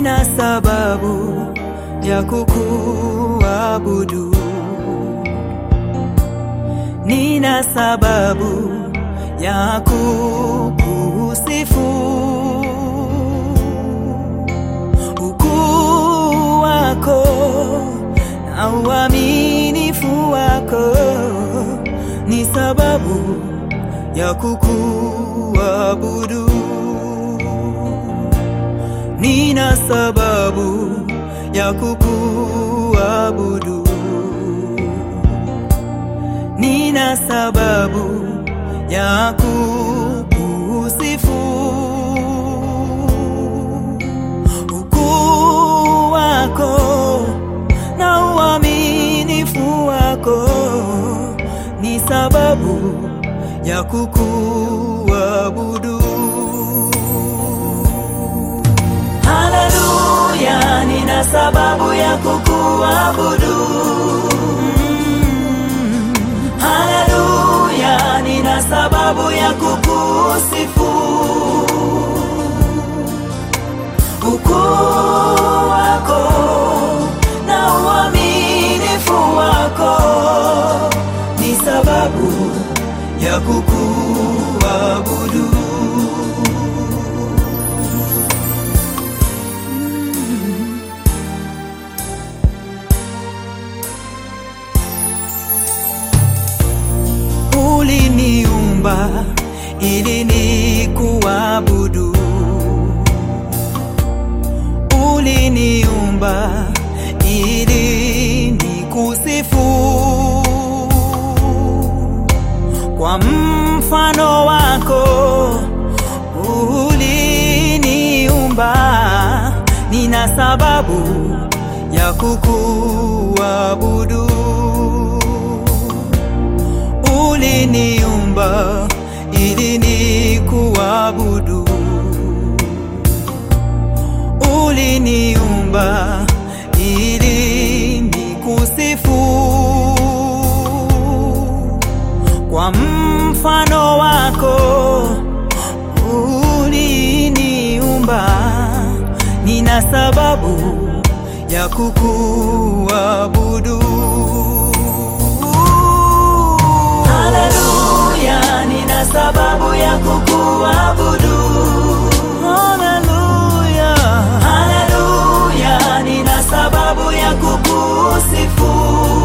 nina sababu ya kukuabudu, nina sababu ya kukusifu. Ukuu wako na uaminifu wako ni sababu ya kukuabudu. Nina sababu ya kukuabudu, nina sababu ya kukusifu. Ukuu wako na uaminifu wako ni sababu ya kukuabudu. Haleluya, nina sababu ya kukuabudu. Mm. Haleluya, nina sababu ya kukusifu. Ukuu wako na uaminifu wako ni sababu ya kukuabudu. Uliniumba ili nikuabudu, uliniumba ili nikusifu. Kwa mfano wako uliniumba, nina sababu ya kukuabudu uliniumba ili nikuabudu, uliniumba ili nikusifu. Kwa mfano wako uliniumba, nina sababu ya kukuabudu. Haleluya, nina sababu ya kukuabudu. Haleluya, haleluya, nina sababu ya kukusifu.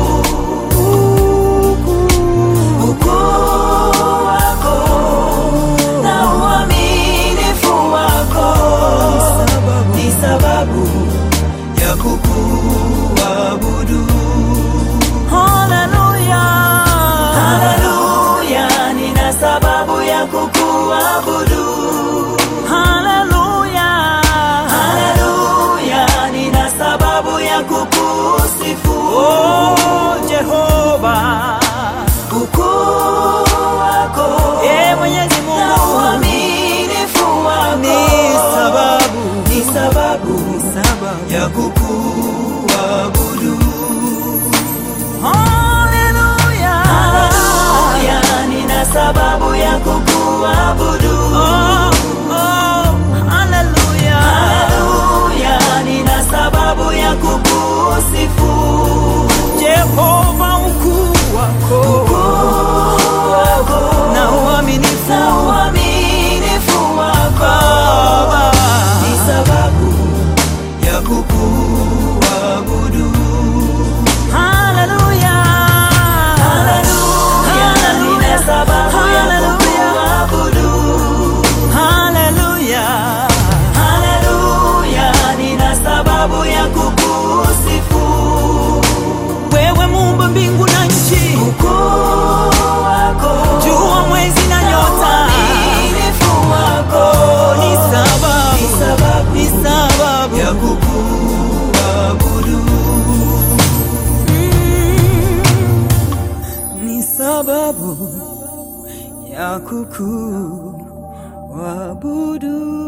Ukuu wako na uaminifu wako ni sababu ya kukuabudu. Haleluya, haleluya, nina sababu ya kukuabudu. Haleluya, haleluya, nina sababu ya kukusifu. Oh, Jehova, ukuu wako, e Mwenyezi Mungu, na uaminifu wako ni sababu, ni sababu, ni sababu ya kukuabudu. Haleluya, haleluya, nina sababu ya kukuabudu. Oh, oh, haleluya, haleluya, nina sababu ya kukusifu. Jehova, ukuu wako, ukuu wako na uaminifu, na uaminifu wako ni sababu ya kukuabudu. Haleluya, haleluya, nina sababu ya kukuabudu. Haleluya, haleluya, nina sababu ya kukusifu. Wewe muumba mbingu na nchi, ukuu wako, jua, mwezi na nyota, uaminifu wako ni sababu, ni sababu, ni sababu ya kukuabudu. Mm, ni sababu ya kukuabudu.